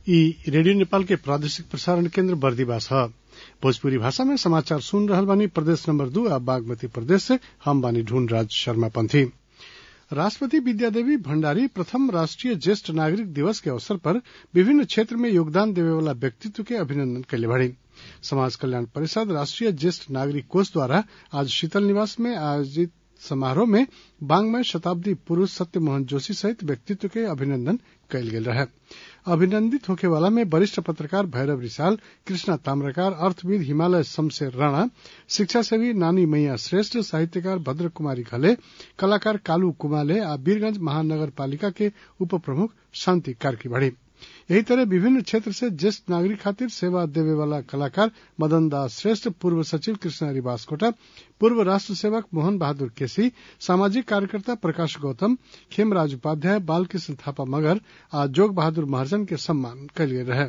ई रेडियो नेपाल के प्रादेशिक प्रसारण केन्द्र बर्दिवास ह भोजपुरी भाषा में समाचार सुन रहल बानी प्रदेश नंबर दू आ बागमती प्रदेश से हम बानी ढूंढ राज शर्मा पंथी राष्ट्रपति विद्यादेवी भण्डारी प्रथम राष्ट्रीय ज्येष्ठ नागरिक दिवस के अवसर पर विभिन्न क्षेत्र में योगदान देवे वाला व्यक्तित्व के अभिनंदन कैले बाड़ी समाज कल्याण परिषद राष्ट्रीय ज्येष्ठ नागरिक कोष द्वारा आज शीतल निवास में आयोजित समारोह में बांग्मय शताब्दी पुरूष सत्यमोहन जोशी सहित व्यक्तित्व के अभिनंदन कैल गेल रहे अभिनंदित होखे वाला में वरिष्ठ पत्रकार भैरव रिसाल कृष्णा ताम्रकार अर्थविद हिमालय शमशेर राणा शिक्षा सेवी नानी मैया श्रेष्ठ साहित्यकार भद्र कुमारी घले कलाकार कालू कुमाले आ वीरगंज महानगर पालिका के उप प्रमुख शांति कार्की बढ़ी यही तरह विभिन्न क्षेत्र से ज्येष्ठ नागरिक खातिर सेवा देवे वाला कलाकार मदन दास श्रेष्ठ पूर्व सचिव कृष्णहरि बास्कोटा पूर्व राष्ट्र सेवक मोहन बहादुर केसी सामाजिक कार्यकर्ता प्रकाश गौतम खेमराज उपाध्याय बालकृष्ण थापा मगर आ जोग बहादुर महर्जन के सम्मान कल गेल रहे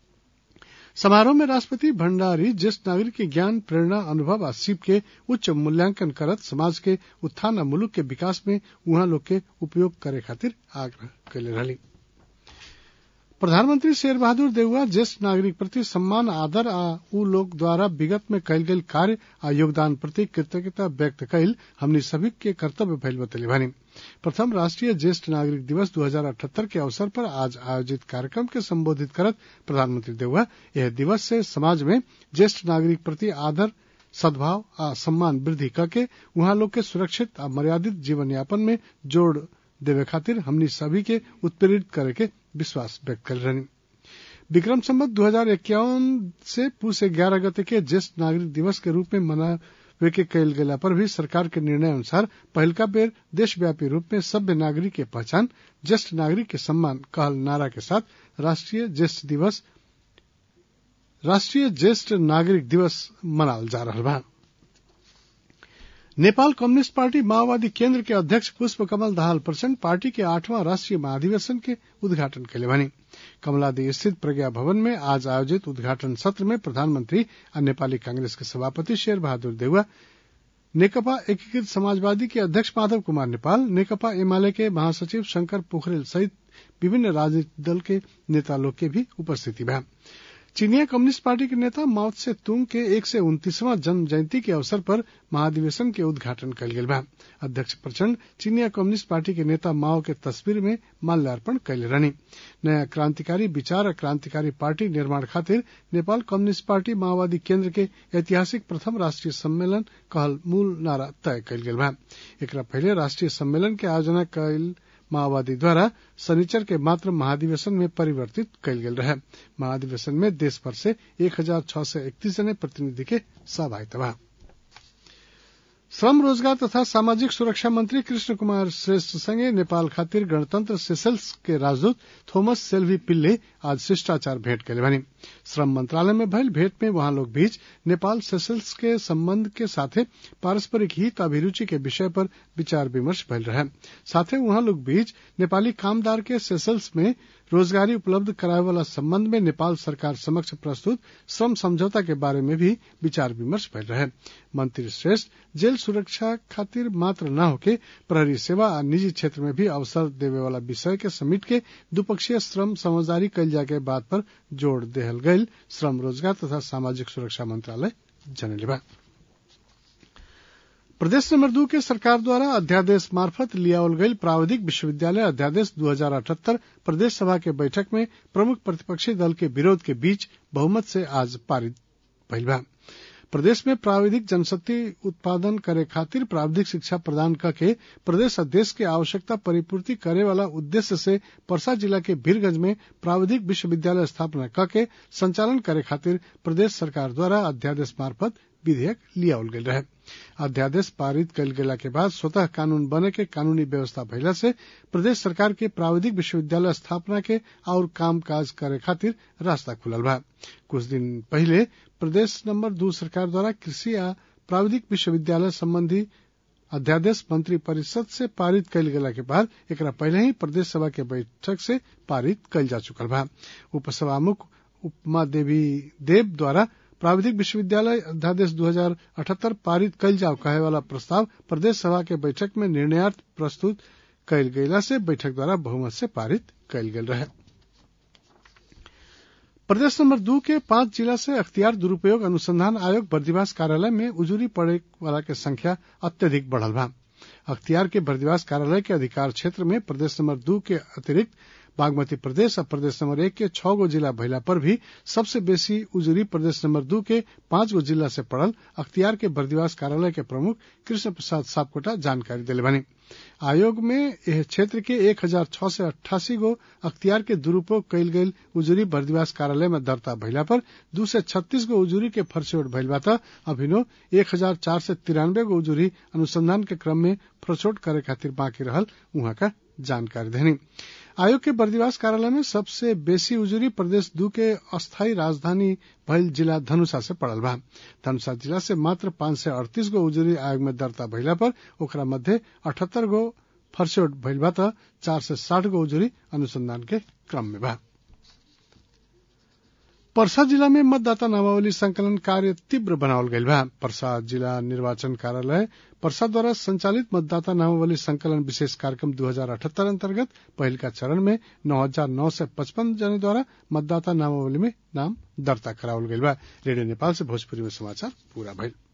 समारोह में राष्ट्रपति भण्डारी ज्येष्ठ नागरिक के ज्ञान प्रेरणा अनुभव आ सीप के उच्च मूल्यांकन करत समाज के उत्थान आ मुलुक के विकास में उहाँ लोग के उपयोग करे खातिर आग्रह कैले रहली प्रधानमंत्री शेर बहादुर देउवा ज्येष्ठ नागरिक प्रति सम्मान आदर आ उ लोग द्वारा विगत में कयल गेल कार्य आ योगदान प्रति कृतज्ञता व्यक्त कैल हमनी सभी के कर्तव्य भइल बतैले भनी प्रथम राष्ट्रीय ज्येष्ठ नागरिक दिवस दू हजार अठहत्तर के अवसर पर आज आयोजित कार्यक्रम के संबोधित करत प्रधानमंत्री देउवा यह दिवस से समाज में ज्येष्ठ नागरिक प्रति आदर सद्भाव आ सम्मान वृद्धि करके उहाँ लोग के सुरक्षित आ मर्यादित जीवन यापन में जोड़ देवे खातिर हमनी सभी के उत्प्रेरित करे के विश्वास व्यक्त कर रही विक्रम संबत दो हजार इक्यावन से पूस ग्यारह गते के ज्येष्ठ नागरिक दिवस के रूप में मनावे के कयल गेला पर भी सरकार के निर्णय अनुसार पहलका बेर देशव्यापी रूप में सभ्य नागरिक के पहचान ज्येष्ठ नागरिक के सम्मान कहल नारा के साथ राष्ट्रीय ज्येष्ठ दिवस राष्ट्रीय ज्येष्ठ नागरिक दिवस मनावल जा रहा बा नेपाल कम्युनिस्ट पार्टी माओवादी केन्द्र के अध्यक्ष पुष्प कमल दाहाल प्रचण्ड पार्टी के आठवां राष्ट्रीय महाधिवेशन के उद्घाटन कैले बनी कमलादी स्थित प्रज्ञा भवन में आज आयोजित उद्घाटन सत्र में प्रधानमंत्री और नेपाली कांग्रेस के सभापति शेर बहादुर देउवा नेकपा एकीकृत समाजवादी के अध्यक्ष माधव कुमार नेपाल नेकपा एमाले के महासचिव शंकर पोखरेल सहित विभिन्न राजनीतिक दल के नेता लोग के भी उपस्थिति बा चीनिया कम्युनिस्ट पार्टी के नेता माओ त्से तुंग के एक सौ उन्तीसवां जन्म जयंती के अवसर पर महाधिवेशन के उद्घाटन कल गेल बा अध्यक्ष प्रचंड चीनिया कम्युनिस्ट पार्टी के नेता माओ के तस्वीर में माल्यार्पण कैले रहनी नया क्रांतिकारी विचार और क्रांतिकारी पार्टी निर्माण खातिर नेपाल कम्युनिस्ट पार्टी माओवादी केन्द्र के ऐतिहासिक प्रथम राष्ट्रीय सम्मेलन कहल मूल नारा तय कल गेल बा एकरा पहले राष्ट्रीय सम्मेलन के आयोजना कैल माओवादी द्वारा शनिचर के मात्र महाधिवेशन में परिवर्तित कयल गेल रहे महाधिवेशन में देश भर से एक हजार छह सौ इकतीस जने प्रतिनिधि के सहभागिता बा श्रम रोजगार तथा सामाजिक सुरक्षा मंत्री कृष्ण कुमार श्रेष्ठ संगे नेपाल खातिर गणतंत्र सेशल्स के राजदूत थोमस सेल्वी पिल्ले आज शिष्टाचार भेंट कैले बनी श्रम मंत्रालय में भइल भेंट में वहां लोग बीच नेपाल सेशल्स के संबंध के साथे पारस्परिक हित अभिरुचि के विषय पर विचार विमर्श भइल रहे साथे वहां लोग बीच नेपाली कामदार के सेशल्स में रोजगारी उपलब्ध करावे वाला संबंध में नेपाल सरकार समक्ष प्रस्तुत श्रम समझौता के बारे में भी विचार विमर्श भइल रहे मंत्री श्रेष्ठ जेल सुरक्षा खातिर मात्र न होके प्रहरी सेवा आ निजी क्षेत्र में भी अवसर देवे वाला विषय के समेट के द्विपक्षीय श्रम समझदारी कैल जाए के बात पर जोड़ देहल गयल श्रम रोजगार तथा सामाजिक सुरक्षा मंत्रालय जनले बा प्रदेश नंबर दू के सरकार द्वारा अध्यादेश मार्फत लियावल गई प्राविधिक विश्वविद्यालय अध्यादेश दू हजार अठहत्तर प्रदेश सभा के बैठक में प्रमुख प्रतिपक्षी दल के विरोध के बीच बहुमत से आज पारित भइल बा प्रदेश में प्राविधिक जनशक्ति उत्पादन करे खातिर प्राविधिक शिक्षा प्रदान करके प्रदेश और देश के आवश्यकता परिपूर्ति करे वाला उद्देश्य से परसा जिला के भीरगंज में प्राविधिक विश्वविद्यालय स्थापना करके संचालन करे खातिर प्रदेश सरकार द्वारा अध्यादेश मार्फत विधेयक लियावल गेल रहे अध्यादेश पारित कल गेला के बाद स्वतः कानून बने के कानूनी व्यवस्था भइला से प्रदेश सरकार के प्राविधिक विश्वविद्यालय स्थापना के और काम काज करे खातिर रास्ता खुलल बा कुछ दिन पहले प्रदेश नंबर दू सरकार द्वारा कृषि आ प्राविधिक विश्वविद्यालय संबंधी अध्यादेश मंत्री परिषद से पारित कयल गेला के बाद एकरा पहले ही प्रदेश सभा के बैठक से पारित कयल जा चुकल बा उपसभामुख उपमा देवी देव द्वारा प्राविधिक विश्वविद्यालय अध्यादेश दू हजार अठहत्तर पारित कयल जाओ कहे वाला प्रस्ताव प्रदेश सभा के बैठक में निर्णयार्थ प्रस्तुत कयल गेला से बैठक द्वारा बहुमत से पारित कयल गेल रहे प्रदेश नंबर दू के पांच जिला से अख्तियार दुरुपयोग अनुसंधान आयोग बर्दिवास कार्यालय में उजूरी पड़े वाला के संख्या अत्यधिक बढ़ल बा अख्तियार के बर्दिवास कार्यालय के अधिकार क्षेत्र में प्रदेश नंबर दू के अतिरिक्त बागमती प्रदेश और प्रदेश नंबर एक के छह गो जिला भइला पर भी सबसे बेसी उजूरी प्रदेश नंबर दू के पांच गो जिला से पड़ल अख्तियार के बर्दिवास कार्यालय के प्रमुख कृष्ण प्रसाद सापकोटा जानकारी दिले बनी आयोग में यह क्षेत्र के एक हजार छह सय अट्ठासी गो अख्तियार के दुरूपयोग कयल गेल उजूरी बर्दिवास कार्यालय में दर्ता भइला पर दू सय छत्तीस गो उजूरी के फरछोट भइल बा त अभिनो एक हजार चार सय तिरानवे गो उजूरी अनुसंधान के क्रम में फरछोट करे खातिर बाकी रहल उहाँ का जानकारी देनी आयोग के बर्दिवास कार्यालय में सबसे बेसी उजूरी प्रदेश दू के अस्थायी राजधानी भइल जिला धनुषा से पड़ल बा धनुषा जिला से मात्र पांच सय अड़तीस गो उजूरी आयोग में दर्ता भइला पर ओकरा मध्य अठहत्तर गो फरसोट भइल बा त चार सय साठ गो उजूरी अनुसंधान के क्रम में बा पर्सा जिला में मतदाता नामावली संकलन कार्य तीव्र बनावल गईल बा पर्सा जिला निर्वाचन कार्यालय पर्सा द्वारा संचालित मतदाता नामावली संकलन विशेष कार्यक्रम दू हजार अठहत्तर अंतर्गत पहल का चरण में नौ हजार नौ सय पचपन जने द्वारा मतदाता नामावली में नाम दर्ता करावल गईल बा रेडियो नेपाल से भोजपुरी में समाचार पूरा भइल